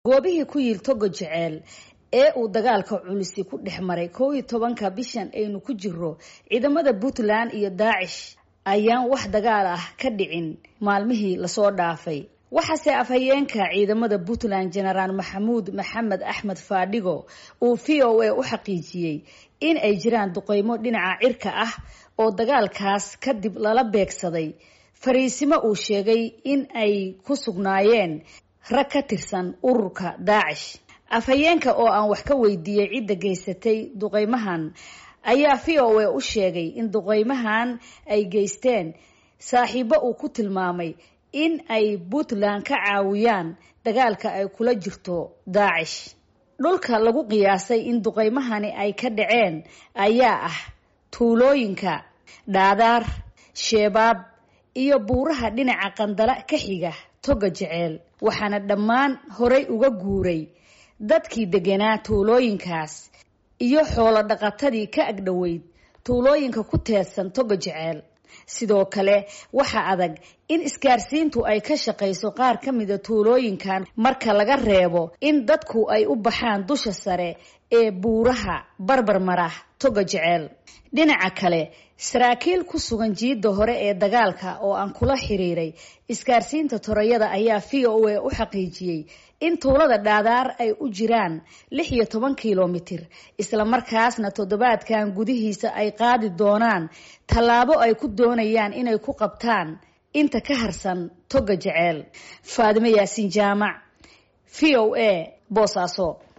goobihii ku yiil togo jeceel ee uu dagaalka culisi ku dhex maray kow iyo tobanka bishan aynu ku jiro ciidamada puntland iyo daacish ayaan wax dagaal ah ka dhicin maalmihii lasoo dhaafay waxaase afhayeenka ciidamada puntland genaraal maxamuud maxamed axmed faadhigo uu v o a u xaqiijiyey in ay jiraan duqeymo dhinaca cirka ah oo dagaalkaas kadib lala beegsaday fariisimo uu sheegay in ay ku sugnaayeen rag ka tirsan ururka daacish afhayeenka oo aan wax ka weydiiyey cidda geysatay duqeymahan ayaa v o a u sheegay in duqeymahan ay geysteen saaxiibo uu ku tilmaamay in ay puntland ka caawiyaan dagaalka ay kula jirto daacish dhulka lagu qiyaasay in duqeymahani ay ka dhaceen ayaa ah tuulooyinka dhaadaar sheebaab iyo buuraha dhinaca qandala ka xiga toga jeceel waxaana dhammaan horay uga guuray dadkii deganaa tuulooyinkaas iyo xoolo dhaqatadii ka agdhoweyd tuulooyinka ku teedsan toga jeceel sidoo kale waxaa adag in isgaarsiintu ay ka shaqayso qaar ka mida tuulooyinkan marka laga reebo in dadku ay u baxaan dusha sare ee buuraha barbarmara toga jeceel dhinaca kale saraakiil ku sugan jiidda hore ee dagaalka oo aan kula xiriiray isgaarsiinta torayada ayaa v o a u xaqiijiyey in tuulada dhaadaar ay u jiraan lix iyo toban kilomitir islamarkaasna toddobaadkan gudihiisa ay qaadi doonaan tallaabo ay ku doonayaan inay ku qabtaan inta ka harsan toga jeceel faadimo yaasiin jaamac v o a boosaaso